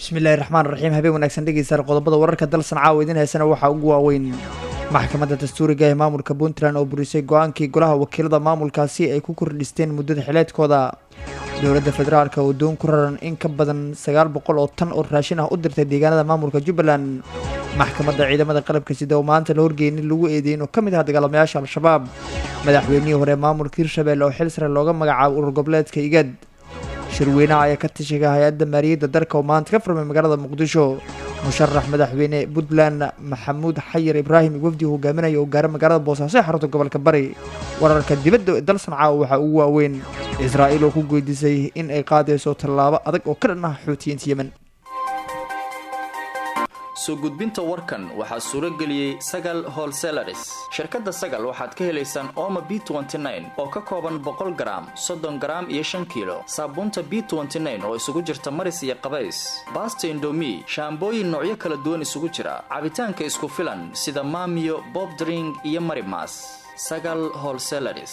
bismillahi raxmaan raxiim habeen wanaagsan dhegeystayaal qodobada wararka dalsan caawa idin heysana waxaa ugu waaweyn maxkamadda dastuuriga ee maamulka puntland oo burisay go-aankii golaha wakiilada maamulkaasi ay ku kordhisteen muddada xileedkooda dowladda federaalka oo doon ku raran in ka badan sagaal boqol oo tan oo raashin ah u dirtay deegaanada maamulka jubbaland maxkamadda ciidamada qalabka sida oo maanta la horgeeyay in lagu eedeeyay inuu ka mid ah dagaalamayaasha al-shabaab madaxweynihii hore maamulka hirshabelle oo xil sare looga magacaabo urur goboleedka igad shirweynaha ayaa ka tashiga hay-adda maaliyadda dalka oo maanta ka furmay magaalada muqdisho musharax madaxweyne puntland maxamuud xayir ibraahim wafdi hogaaminaya oo gaara magaalada boosaaso ee xarunta gobolka bari wararka dibadda ee dal sancaa waxaa ugu waaweyn israa'iil oo ku geydisay in ay qaadayso tallaabo adag oo ka dhan ah xuutiyiinta yemen soo gudbinta warkan waxaa suuro geliyey sagal holselaris shirkadda sagal waxaad ka helaysaan ooma b oo ka kooban boqol garaam soddon garaam iyo shan kiilo saabuunta b oo isugu jirta maris iyo qabays baasta indomi shaambooyin noocyo kala duwan isugu jira cabitaanka isku filan sida maamiyo bob dring iyo marimas sagal holselaris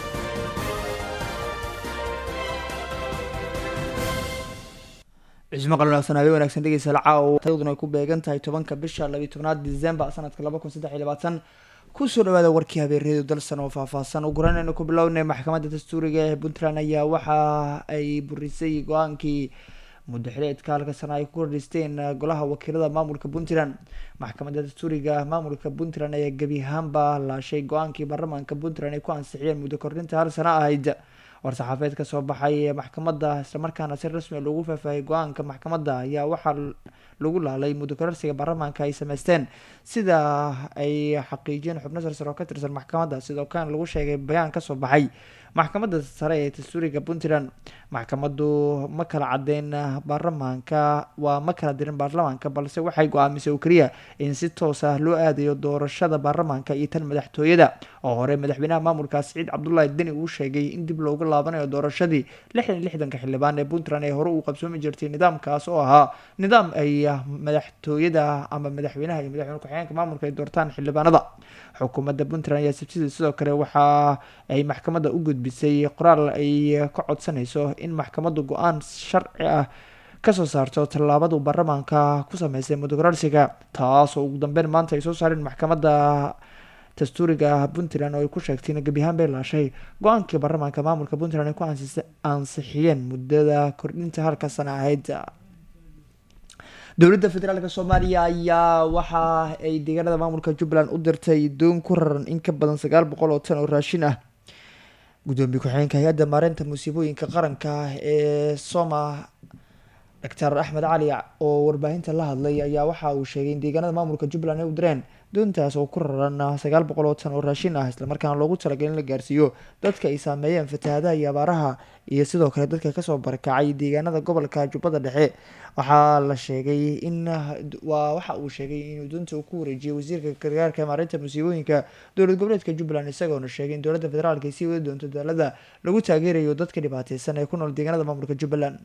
cismo qal wanaagsan habeen wanaagsan dhegeystayaal caawa tayaduna ay ku beegan tahay tobanka bisha labiyi tobnaad december sanadka laba kun saddex iyo labaatan kusoo dhawaada warkii habeereedu dalsan oo faahfaahsan ugu horeyn aynu ku bilownay maxkamadda dastuuriga ee puntland ayaa waxa ay burisay go-aankii muddo xileedka halka sana ay ku kordhisteen golaha wakiilada maamulka puntland maxkamadda dastuuriga maamulka puntland ayaa gebi ahaanba laashay go-aankii baarlamaanka puntland ay ku ansixiyeen muddo kordhinta hal sana ahayd war-saxaafeed ka soo baxay maxkamadda islamarkaana si rasmi lagu faahfaahiyay go-aanka maxkamadda ayaa waxaa lagu laalay muddo kororsiga baarlamaanka ay sameysteen sida ay xaqiijiyeen xubno sarsare oo ka tirsan maxkamadda sidoo kan lagu sheegay bayaan kasoo baxay maxkamadda sare ee dastuuriga puntland maxkamaddu ma kala cadeyn baarlamaanka waa ma kala dirin baarlamaanka balse waxay go-aamisay oo keliya in si toos ah loo aadayo doorashada baarlamaanka iyo tan madaxtooyada oo hore madaxweynaha maamulka siciid cabdullaahi deni uu sheegay in dib loogu laabanayo doorashadii lixdan lixdanka xildhibaan ee puntland ee hore uu qabsoomi jirtay nidaamkaas oo ahaa nidaam ay madaxtooyada ama madaxweynaha iyo madaxweyne ku-xigeenka maamulka ay doortaan xildhibaanada xukuumadda puntland ayaa sabtidii sidoo kale waxa ay maxkamadda u gudbisay qoraal ay ka codsanayso in maxkamaddu go-aan sharci ah kasoo saarto tallaabadu baarlamaanka ku sameysay muddo kororsiga taasoo ugu dambeyn maanta ay soo saareen maxkamadda dastuuriga puntland oo ay ku sheegtay in gebi ahaan bay laashay go-aankii baarlamaanka maamulka puntland ay ku ansixiyeen muddada kordhinta halka sana ahayd dowladda federaalk soomaaliya ayaa waxa ay deegaanada maamulka jubbaland u dirtay doon ku raran in ka badan sagaal boqol oo tan oo raashin ah gudoomiye ku-xigeenka hay-adda maareynta musiibooyinka qaranka ee soma doctor axmed cali oo warbaahinta la hadlay ayaa waxa uu sheegay in deegaanada maamulka jubbaland ay u direen doontaas oo ku raran sagaal boqol oo tan oo raashin ah islamarkaana loogu talagalay in la gaarsiiyo dadka ay saameeyeen fatahaadaha iyo abaaraha iyo sidoo kale dadka kasoo barakacay deegaanada gobolka jubbada dhexe waxaa la sheegay in waa waxa uu sheegay inuu doonta uu ku wareejiyay wasiirka gargaarka maareynta musiibooyinka dowlad goboleedka jubbaland isagoona sheegay in dowladda federaalk ay sii wadi doonto dadaalada lagu taageerayo dadka dhibaateysan ee ku nool deegaanada maamulka jubbaland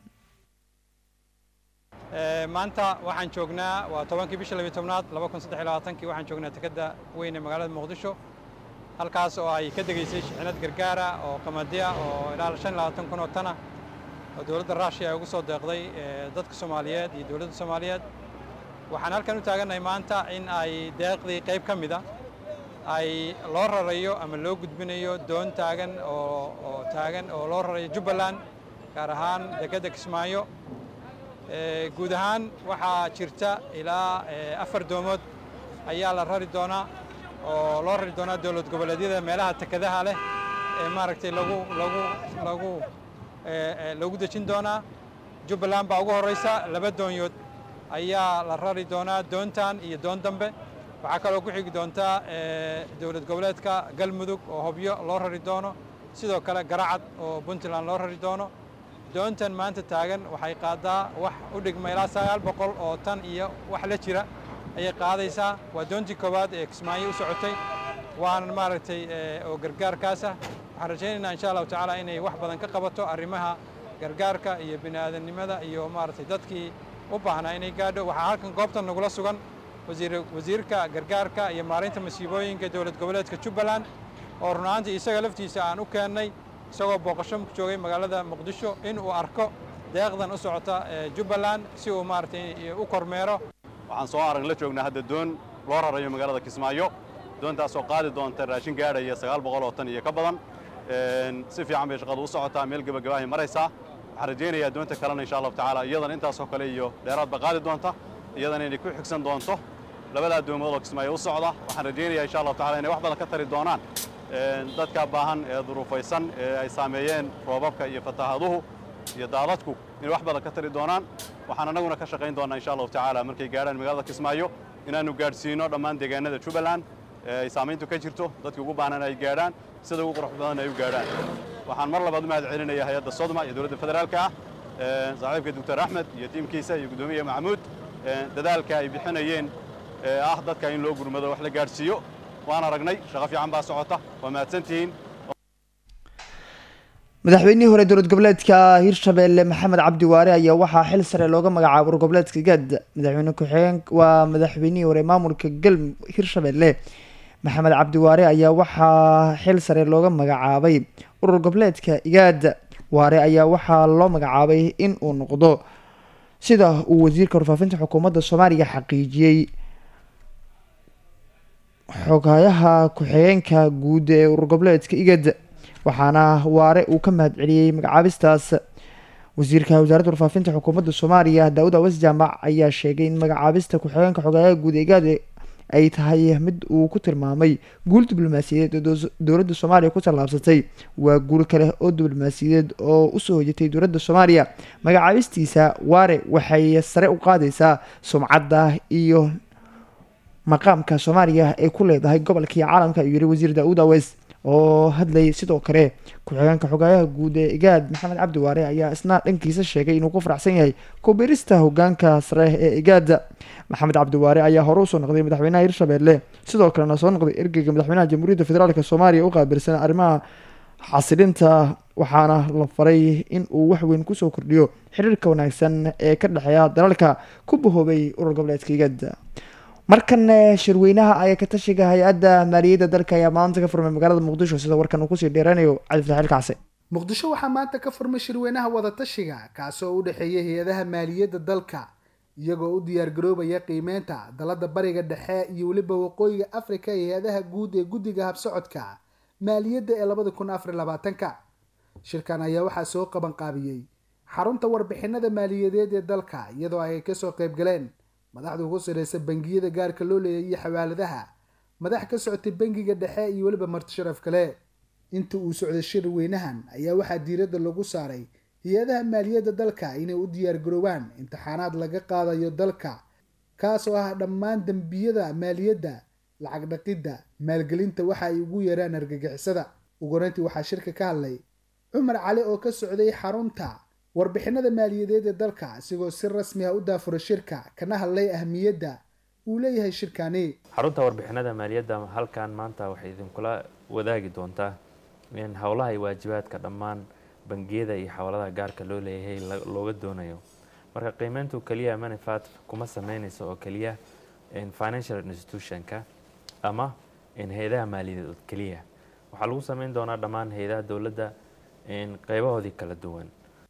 maanta waxaan joognaa waa tobankii bisha labiyi tobnaad laba kun saddex iyo labaatankii waxaan joognaa tekadda weyn ee magaalada muqdisho halkaas oo ay ka degaysay shixinad gargaara oo qamadiya oo ilaa shan iyo labaatan kun oo tana oo dowladda ruushiya ay ugu soo deeqday dadka soomaaliyeed iyo dowladda soomaaliyeed waxaan halkan u taagannahay maanta in ay deeqdii qayb ka mida ay loo rarayo ama loo gudbinayo doon taagan oo oo taagan oo loo rarayo jubbaland gaar ahaan dekedda kismaayo guud ahaan waxaa jirta ilaa afar doomood ayaa la rari doonaa oo loo rari doonaa dowlad goboleedyada meelaha tekadaha leh ee maaragtay lagu lagu lagu lagu dejin doonaa jubbaland baa ugu horraysa laba doonyood ayaa la rari doonaa doontan iyo doon dambe waxaa kaloo ku xigi doontaa dowlad goboleedka galmudug oo hobyo loo rari doono sidoo kale garacad oo puntland loo rari doono doontan maanta taagan waxay qaadaa wax u dhigma ilaa sagaal boqol oo tan iyo wax la jira ayay qaadaysaa waa doontii koowaad ee kismaayo u socotay waana maaragtay oo gargaarkaasah waxaan rajaynaynaa insha allahu tacaala inay wax badan ka qabato arrimaha gargaarka iyo bini aadamnimada iyo maaragtay dadkii u baahnaa inay gaadho waxaa halkan goobtan nagula sugan wasiirka gargaarka iyo maareynta masiibooyinka dowlad goboleedka jubbaland oo runaantii isaga laftiisa aan u keennay isagoo booqasho joogay magaalada muqdisho in uu arko deeqdan u socota jubbaland si uu maaragtay u kormeero waxaan soo arag la joognaa hadda doon loo rarayo magaalada kismaayo doontaasoo qaadi doonta raashin gaadhaya sagaal boqol oo tan iyo ka badan si fiican bay shaqadu u socotaa meel gebagabahay maraysaa waxaan rajaynayaa doonta kalena insha allahu tacaala iyadana intaasoo kale iyo dheeraadba qaadi doonta iyadana inay ku xigsan doonto labadaa doomood oo kismaayo u socda waxaan rajaynayaa insha allahu tacala inay wax badan ka tari doonaan dadka baahan ee duruufaysan ee ay saameeyeen roobabka iyo fataahaduhu iyo daadadku inay wax badan ka tari doonaan waxaan annaguna ka shaqayn doonnaa insha allahu tacaala markay gaadhaan magaalada kismaayo inaannu gaadhsiino dhammaan deegaanada jubbaland ee ay saamayntu ka jirto dadka ugu baahnaan ay gaadhaan sida ugu qurux badan ay u gaadhaan waxaan mar labaad u mahad celinayaa hay-adda sodma iyo dowladda federaalka ah saaxiibka doctor axmed iyo tiimkiisa iyo guddoomiye maxamuud dadaalka ay bixinayeen ee ah dadka in loo gurmado wax la gaadhsiiyo waan aragnay shaqo fiican baa socota waa mahadsantihiin madaxweynihii hore dowlad goboleedka hirshabelle maxamed cabdi waare ayaa waxaa xil sare looga magacaabay urur goboleedka gaad madaxweyne ku-xigeen waa madaxweynihii hore maamulka gal hirshabelle maxamed cabdi waare ayaa waxaa xil sare looga magacaabay urur goboleedka igaad waare ayaa waxaa loo magacaabay in uu noqdo sida uu wasiirka warfaafinta xukuumadda soomaaliya xaqiijiyey xogayaha ku-xigeenka guud ee urur goboleedka igad waxaana waare uu ka mahad celiyey magacaabistaas wasiirka wasaaradda warfaafinta xukuumadda soomaaliya daawud awas jaamac ayaa sheegay in magacaabista ku-xigeenka xogayaha guud ee igaad ay tahay mid uu ku tilmaamay guul diblomaasiyadeed oo dowladda soomaaliya ku tallaabsatay waa guul kale oo diblomaasiyadeed oo usoo hojatay dowladda soomaaliya magacaabistiisa waare waxay sare u qaadaysaa sumcadda iyo maqaamka soomaaliya ay ku leedahay gobolka iyo caalamka ayuu yihi wasiir daawud awes oo hadlayay sidoo kale ku-xigeenka xogaayaha guud ee igaad maxamed cabdi waare ayaa isna dhankiisa sheegay inuu ku faraxsan yahay kubirista hogaanka sare ee igaad maxamed cabdi waare ayaa hore usoo noqday madaxweynaha hirshabelle sidoo kalena soo noqday ergeyga madaxweynaha jamhuuriyadda federaalk soomaaliya u qaabilsan arrimaha xasilinta waxaana la faray in uu waxweyn kusoo kordhiyo xiriirka wanaagsan ee ka dhexeeya dalalka ku bahoobay urur goboleedka igaad markan shirweynaha ayaa ka tashiga hay-adda maaliyadda dalka ayaa maanta ka furmay magaalada muqdisho sida warkan uu kusii dheeranayo cabdifataxiil kacse muqdisho waxaa maanta ka furmay shirweynaha wadatashiga kaasoo u dhexeeya hay-adaha maaliyadda dalka iyagoo u diyaargaroobaya qiimeynta dalada bariga dhexe iyo weliba waqooyiga afrika ee hay-adaha guud ee guddiga habsocodka maaliyadda ee labada kun afar labaatanka shirkan ayaa waxaa soo qaban qaabiyey xarunta warbixinada maaliyadeed ee dalka iyadoo ay kasoo qaybgaleen madaxda ugu sareysa bangiyada gaarka loo leeyay iyo xawaaladaha madax ka socotay bangiga dhexe iyo weliba marti sharaf kale inta uu socday shir weynahan ayaa waxaa diiradda lagu saaray hay-adaha maaliyadda dalka inay u diyaargaroobaan imtixaanaad laga qaadayo dalka kaasoo ah dhammaan dembiyada maaliyadda lacag dhaqidda maalgelinta waxa ay ugu yeeraan argagixisada ugureyntii waxaa shirka ka hadlay cumar cali oo ka socday xarunta warbixinada maaliyadeed ee dalka isigoo si rasmi ah u daafura shirka kana hadlay ahmiyadda uu leeyahay shirkani xarunta warbixinada maaliyadda halkan maanta waxay idinkula wadaagi doontaa in howlaha iyo waajibaadka dhammaan bangiyada iyo xawaladaha gaarka loo leeyahay looga doonayo marka qiimeyntu keliya manifat kuma sameynayso oo keliya financial institutionka ama hay-adaha maaliyadeed oo keliya waxaa lagu sameyn doonaa dhammaan hay-adaha dowladda qeybahoodii kala duwan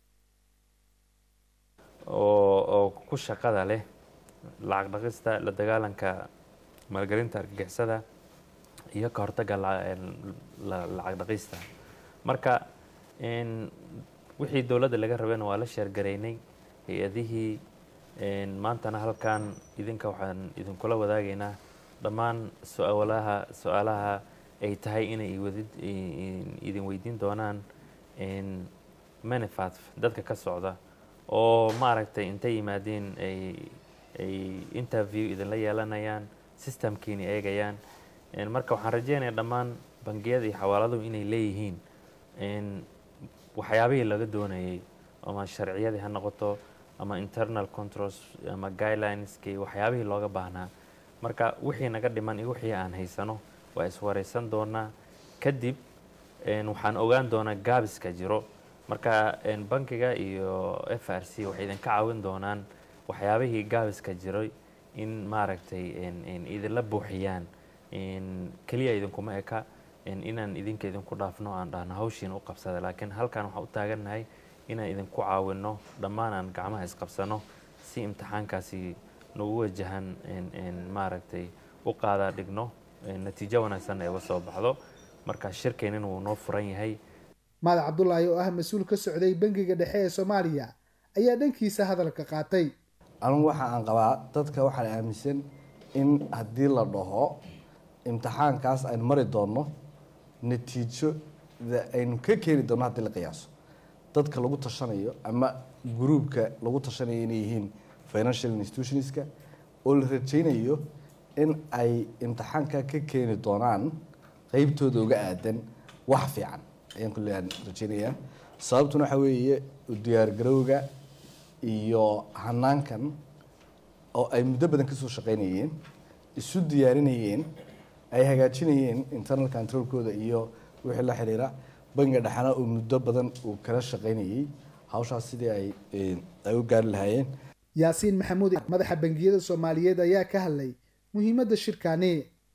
oo oo ku shaqada leh lacag dhaqista la dagaalanka maalgelinta argagixisada iyo ka hortagga lacag dhaqista marka wixii dowladda laga rabayna waa la sheergaraynay hay-adihii maantana halkan idinka waxaan idinkula wadaagaynaa dhammaan su-aalaha su-aalaha ay tahay inay idin weydiin doonaan manifat dadka ka socda oo maaragtay intay yimaadeen ay ay interview idinla yeelanayaan systemkiina eegayaan marka waxaan rajeynayaa dhammaan bangiyada iyo xawaaladuhu inay leeyihiin waxyaabihii laga doonayay ama sharciyadii ha noqoto ama internal controls ama guidelineski waxyaabihii looga baahnaa marka wixii naga dhiman iyo wixii aan haysano waa iswareysan doonaa kadib waxaan ogaan doonaa gaabiska jiro marka bankiga iyo f r c waxay idinka caawin doonaan waxyaabihii gaabiska jiray in maaragtay idinla buuxiyaan keliya idinkuma eka inaan idinka idinku dhaafno aan dhahno hawshiina u qabsada laakiin halkan waxaan u taagannahay inaan idinku caawino dhammaan aan gacmaha isqabsano si imtixaankaasi nagu wajahan maaragtay u qaadaa dhigno natiijo wanaagsan ay uga soo baxdo marka shirkeenina wuu noo furan yahay maadac cabdulaahi oo ah mas-uul ka socday bangiga dhexe ee soomaaliya ayaa dhankiisa hadalka qaatay anigu waxa aan qabaa dadka waxaan aaminsan in haddii la dhaho imtixaankaas aynu mari doonno natiijada aynu ka keeni doonno haddii la qiyaaso dadka lagu tashanayo ama gruubka lagu tashanayo inay yihiin financial institutionska oo la rajaynayo in ay imtixaanka ka keeni doonaan qeybtooda uga aadan wax fiican ayaan kulle aan rajaynayaa sababtuna waxaa weeye diyaargarowga iyo hanaankan oo ay muddo badan kasoo shaqaynayeen isu diyaarinayeen ay hagaajinayeen internal controlkooda iyo wixii la xiriira bangiga dhexana uu muddo badan uu kala shaqaynayay hawshaas sidii ay ay u gaari lahaayeen yaasiin maxamuud madaxa bangiyada soomaaliyeed ayaa ka hadlay muhiimadda shirkani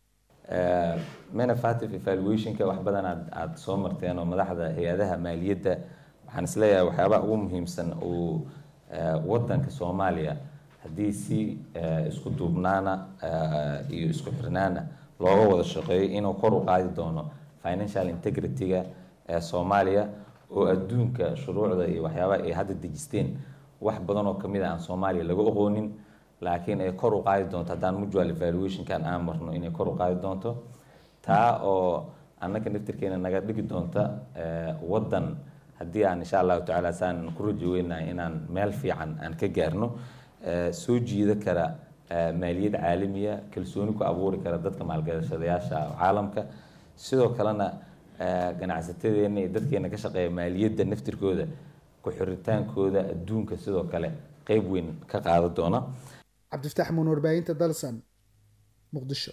manufactive evaluationka wax badan aad aada soo marteen oo madaxda hay-adaha maaliyadda waxaan isleeyahay waxyaabaha ugu muhiimsan uu wadanka soomaaliya haddii si isku duubnaana iyo isku xirnaana looga wada shaqeeyo inuu kor u qaadi doono financial integrity-ga ee soomaaliya oo adduunka shuruucda iyo waxyaabaha ay hadda dejisteen wax badan oo kamid a aan soomaaliya laga oqoonin laakiin ay kor u qaadi doonto haddaan mutual evaluationkan aan marno inay kor u qaadi doonto taa oo annaka naftirkeena naga dhigi doonta waddan haddii aan insha allahu tacaala saan ku rajoweynahay inaan meel fiican aan ka gaarno soo jiida kara maaliyad caalamiya kalsooni ku abuuri kara dadka maalgashadayaasha caalamka sidoo kalena ganacsatadeena iyo dadkeena ka shaqeeya maaliyadda naftirkooda ku-xiritaankooda adduunka sidoo kale qeyb weyn ka qaadan doona cabdifataax muun warbaahinta dalsan muqdisho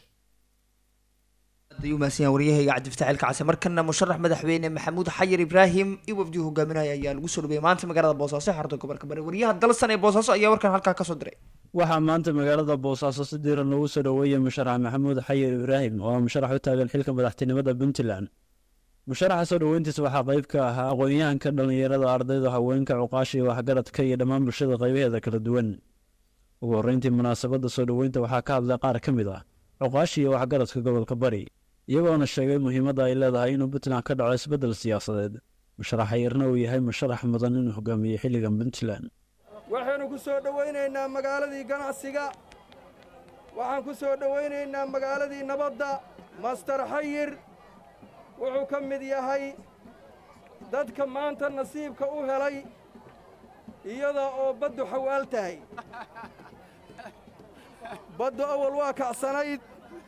umahadsanyaa waryahayga cabdifataax ilkacase markana musharax madaxweyne maxamuud xayir ibraahim iyo wafdii hogaaminaya ayaa lagu soo dhaweeyay maanta magaalada boosaaso xarunta gobolka bari waryaha dalsan ee boosaaso ayaa warkan halkaa kasoo diray waxaa maanta magaalada boosaaso si diiran loogu soo dhoweeyay musharax maxamuud xayir ibraahim oo ah musharax u taagan xilka madaxtinimada puntland musharaxa soo dhoweyntiisa waxaa qayb ka ahaa aqoon-yahanka dhallinyarada ardayda haweenka cuqaasha iyo waxgaradka iyo dhammaan bulshada qaybaheeda kala duwan ugu horreyntii munaasabadda soo dhoweynta waxaa ka hadlay qaar ka mid ah cuqaasha iyo waxgaradka gobolka bari iyagoona sheegay muhiimadda ay leedahay inuu puntland ka dhaco isbeddel siyaasadeed musharax xayirna uu yahay musharax mudan inuu hogaamiyey xilligan puntland waxaynu ku soo dhowaynaynaa magaaladii ganacsiga waxaan ku soo dhowaynaynaa magaaladii nabadda master xayir wuxuu ka mid yahay dadka maanta nasiibka u helay iyada oo baddu xawaal tahay baddu awal waa kacsanayd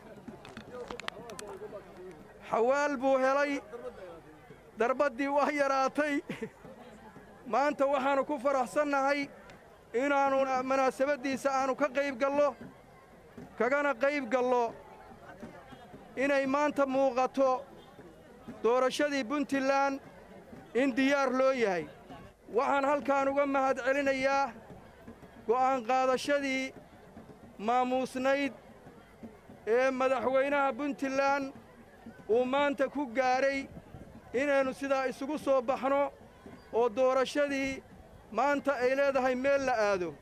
xawaal buu helay darbaddii waa yaraatay maanta waxaannu ku faraxsannahay inaannu munaasabaddiisa aannu ka qayb gallo kagana qayb gallo inay maanta muuqato doorashadii puntland in diyaar loo yahay waxaan halkaan uga mahad celinayaa go'aan qaadashadii maamuusnayd ee madaxweynaha puntland uu maanta ku gaadhay inaynu sidaa isugu soo baxno oo doorashadii maanta ay leedahay meel la aado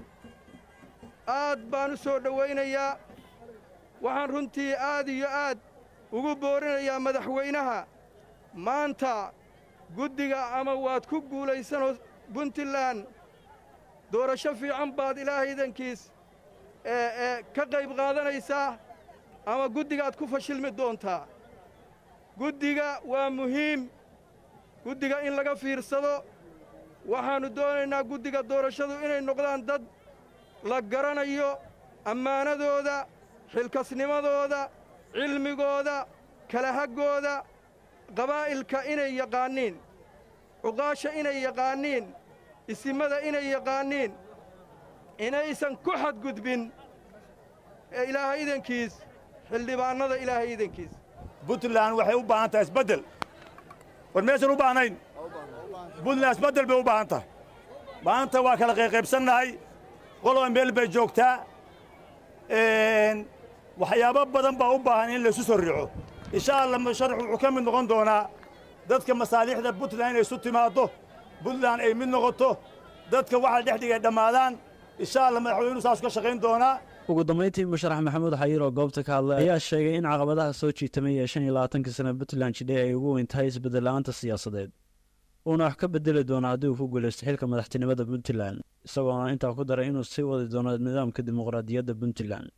aad baan u soo dhowaynayaa waxaan runtii aad iyo aad ugu boorinayaa madaxweynaha maanta guddiga ama waad ku guulaysanoo puntland doorasho fiican baad ilaahaydankiis ee ka qayb qaadanaysaa ama guddigaad ku fashilmi doontaa guddiga waa muhiim guddiga in laga fiirsado waxaannu doonaynaa guddiga doorashadu inay noqdaan dad la garanayo ammaanadooda xilkasnimadooda cilmigooda kalahaggooda qabaa'ilka inay yaqaanniin cuqaasha inay yaqaanniin isimada inay yaqaanniin inaysan ku xadgudbin ee ilaahay idankiis xildhibaannada ilaahay idankiis puntland waxay u baahan tahay isbeddel war meesan u baahnayn puntland isbeddel bay u baahan tahay maanta waa kala qayqaybsannahay qoloba meel bay joogtaa waxyaabo badan baa u baahan in laysu soo riixo insha allah musharax wuxuu ka mid noqon doonaa dadka masaalixda puntland inay isu timaaddo puntland ay mid noqoto dadka waxa dhex dhigay dhammaadaan insha allah madaxweynuhu saas ka shaqayn doonaa ugu dambeyntii musharax maxamuud xayiir oo goobta ka hadlay ayaa sheegay in caqabadaha soo jiitamay ee shan iyo labaatanka sana puntland jidhay ay ugu weyn tahay isbeddel la-aanta siyaasadeed uuna wax ka bedeli doono haddii uu ku guulaysto xilka madaxtinimada puntland isagoona intaa ku daray inuu sii wadi doono nidaamka dimuqraadiyadda puntland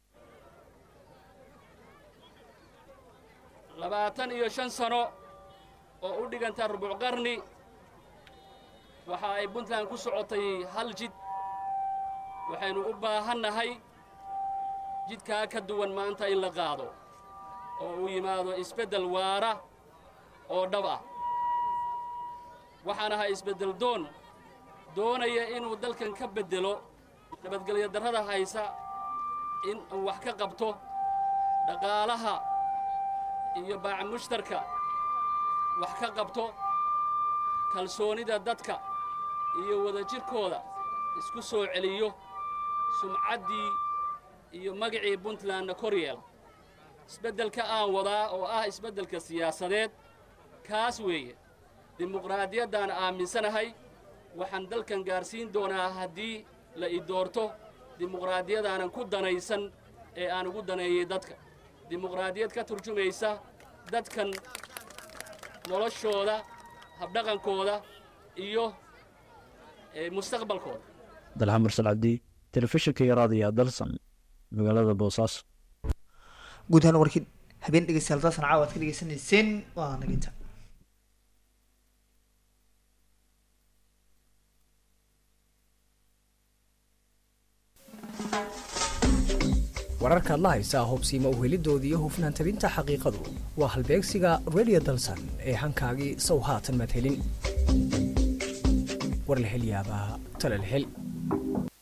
labaatan iyo shan sano oo u dhiganta rubuc qarni waxa ay puntland ku socotay hal jid waxaynu u baahannahay jidkaa ka duwan maanta in la qaado oo uu yimaado isbeddel waara oo dhab ah waxaan ahay isbeddel doon doonaya inuu dalkan ka beddelo nabadgelyo darrada haysa in uu wax ka qabto dhaqaalaha iyo baac mushtarka wax ka qabto kalsoonida dadka iyo wadajirkooda isku soo celiyo sumcaddii iyo magacii puntlandna kor yeela isbeddelka aan wadaa oo ah isbeddelka siyaasadeed kaas weeye dimuqraadiyaddaan aaminsanahay waxaan dalkan gaarsiin doonaa haddii la i doorto dimuqraadiyadaanan ku danaysan ee aan ugu daneeyey dadka dimuqraadiyad ka turjumaysa dadkan noloshooda habdhaqankooda iyo mustaqbalkooda dalxa mursal cabdi telefishinka iyo raadiya dalsan magaalada boosaaso guud ahaan warkii habeen dhegeystayaal daasan caawa aad ka dhegeysanayseen waa naginta wararkaad la haysaa hubsiima uhelidoodii iyo hufnaan tabinta xaqiiqadu waa halbeegsiga radio dalsan ee hankaagii sow haatan maad helin war la hel yaabaa tala la hel